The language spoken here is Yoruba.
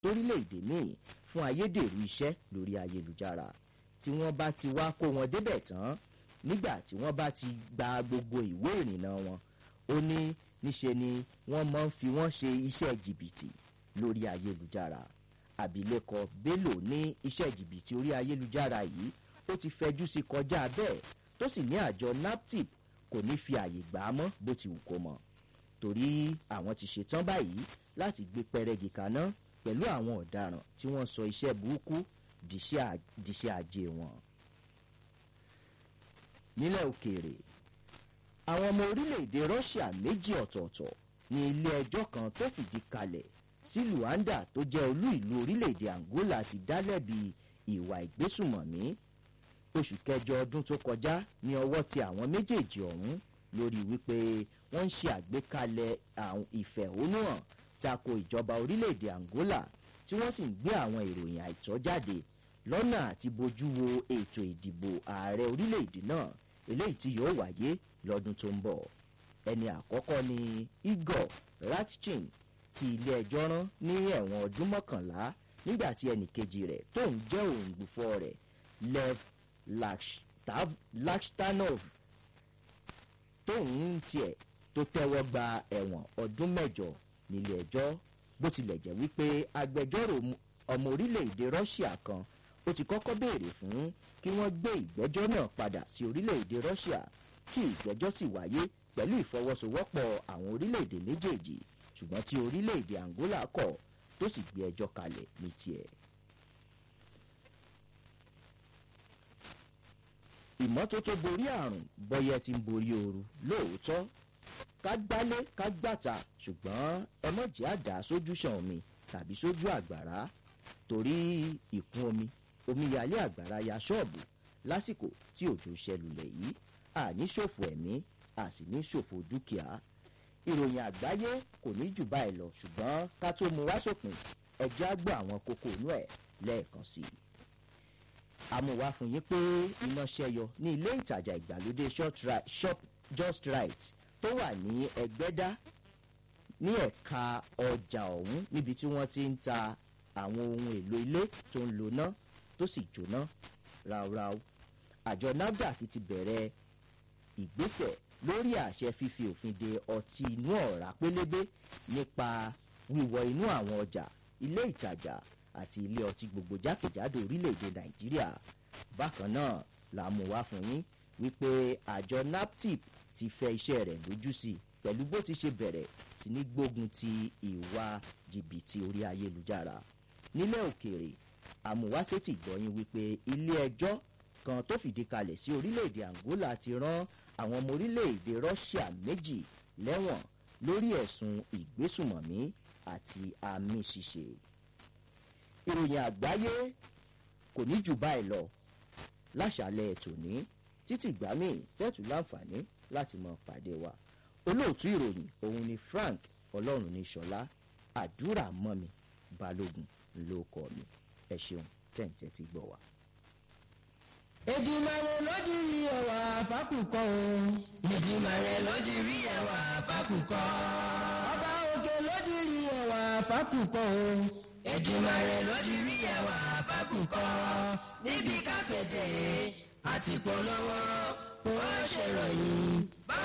lórílẹ̀‐èdè míì fún ayédèrú iṣẹ́ lórí ayélujára tí wọ́n bá ti wá kó wọn débẹ̀ tán nígbà tí wọ́n bá ti gba gbogbo ìwé ìrìnnà wọn ó ní níṣe ni wọ́n máa ń fi wọ́n ṣe iṣẹ́ jìbìtì lórí ayélujára abilékọ bello ní iṣẹ́ jìbìtì orí ayélujára yìí ó ti fẹjú sí kọjá bẹ́ẹ̀ tó sì ní àjọ naptip kò ní fi àyè gbà á mọ́ bó ti wù kó mọ́ torí àwọn ti ṣetán báyìí láti gbé pẹrẹgì kaná pẹ̀lú àwọn ọ̀daràn tí wọ́n sọ iṣẹ́ burúkú dìṣẹ́ ajé wọn. nílẹ̀ òkèèrè àwọn ọmọ orílẹ̀-èdè russia méjì ọ̀tọ̀ọ̀tọ̀ ní ilé ẹjọ́ kan tó fìdí kalẹ̀ sí luanda tó jẹ́ olú ìlú orílẹ̀-èdè angola ti dá lẹ́bi ìwà ìgbésùmọ̀mí oṣù kẹjọ ọdún tó kọjá ní ọwọ́ ti àwọn méjèèjì ọ̀hún lórí wípé wọ́n ń ṣe àgbékalẹ̀ ìfẹ̀hónúhàn tako ìjọba orílẹ̀-èdè angola tí wọ́n sì ń gbé àwọn ìròyìn àìtọ́ jáde lọ́nà àti bójú wo ètò ìdìbò ààrẹ orílẹ̀-èdè náà eléyìí tí yóò wáyé lọ́dún tó ń bọ̀ ẹni àkọ́kọ́ ni igor ratchin tí ilé ẹjọ́ rán ní ẹ̀wọ̀n ọdún mọ́kànlá nígbà tí ẹnì kejì rẹ̀ tó ń jẹ́ òǹgbùfọ́ rẹ̀ lev lakshtanov tóun tiẹ̀ tó tẹ́wọ́ gba ẹ̀wọ̀n ọdún mẹ́jọ nílé ẹjọ́ bó tilẹ̀ jẹ́ wípé agbẹjọ́rò ọmọ orílẹ̀-èdè russia kan ó ti kọ́kọ́ béèrè fún kí wọ́n gbé ìgbẹ́jọ́ náà padà sí orílẹ̀-èdè russia kí ìgbẹ́jọ́ sì wáyé pẹ̀lú ìfọwọ́sowọ́pọ̀ àwọn orílẹ̀-èdè méjèèjì ṣùgbọ́n tí orílẹ̀-èdè angola kọ̀ tó sì gbé ẹjọ́ kalẹ̀ ní tiẹ̀. ìmọ́tótó borí àrùn bọ́yẹ ti ń borí ooru lóòótọ́ ká gbálé ká gbàtà ṣùgbọ́n ẹ mọ̀ jẹ́ àdá sójú ṣàn omi tàbí sójú àgbàrá torí ìkún omi omíyalé àgbàrá ya ṣọ́ọ̀bù lásìkò tí òjò ṣẹlùlẹ̀ yìí àní ṣòfò ẹ̀mí a sì ní ṣòfò dúkìá ìròyìn àgbáyé kò ní jù báyìí lọ ṣùgbọ́n ká tó mu wá sópin ẹjẹ́ á gbọ́ àwọn kókó inú ẹ̀ lẹ́ẹ̀kan sí i àmúwá fún yín pé iná ṣẹyọ ní ilé ìtajà ìgbàlódé shop just right tó wà ní ẹgbẹ́dá ní ẹ̀ka ọjà ọ̀hún níbi tí wọ́n ti ń ta àwọn ohun èlò ilé tó ń lo ná tó sì jóná ráúráú àjọ nafdac ti bẹ̀rẹ̀ ìgbésẹ̀ lórí àṣẹ fífi òfin de ọtí inú ọ̀rá pélébé nípa wíwọ inú àwọn ọjà ilé ìtajà àti ilé ọtí gbogbo jákèjádò orílẹ̀-èdè nàìjíríà bákan náà là mú wá fún yín wípé àjọ naptip ti fẹ́ iṣẹ́ rẹ̀ lójú sí pẹ̀lú bó ti ṣe bẹ̀rẹ̀ sí ní gbógun ti ìwà jìbìtì orí ayélujára nílẹ̀ òkèèrè àmúwásétì gbọ́yìn wípé ilé ẹjọ́ kan tó fìdí kalẹ̀ sí orílẹ̀-èdè angola ti rán àwọn ọmọ orílẹ̀-èdè russia méjì lẹ́wọ̀n lórí ẹ̀sùn ìgbésùmọ̀mí àti àmì ṣíṣe ìròyìn àgbáyé kò ní jù báyìí lọ láṣàlẹ̀ tòní títí ìgbà míì tẹ́tù láǹfààní láti mọ pàdé wa olóòtú ìròyìn òun ni frank ọlọ́run ní sọlá àdúrà mọ́mi balógun ló kọ́ mi ẹ ṣeun tẹ̀ǹtẹ̀ ti gbọ́ wa. Èdìmàrè lójú rí ẹwà fákùkọ o. Èdìmàrè lójú rí ẹwà fákùkọ. Ọba òkè lójú rí ẹwà fákùkọ o. Èdìmàrè lójú rí ẹwà fákùkọ. Níbi kápẹ́tẹ̀ àti polówó kò ṣèròyìn.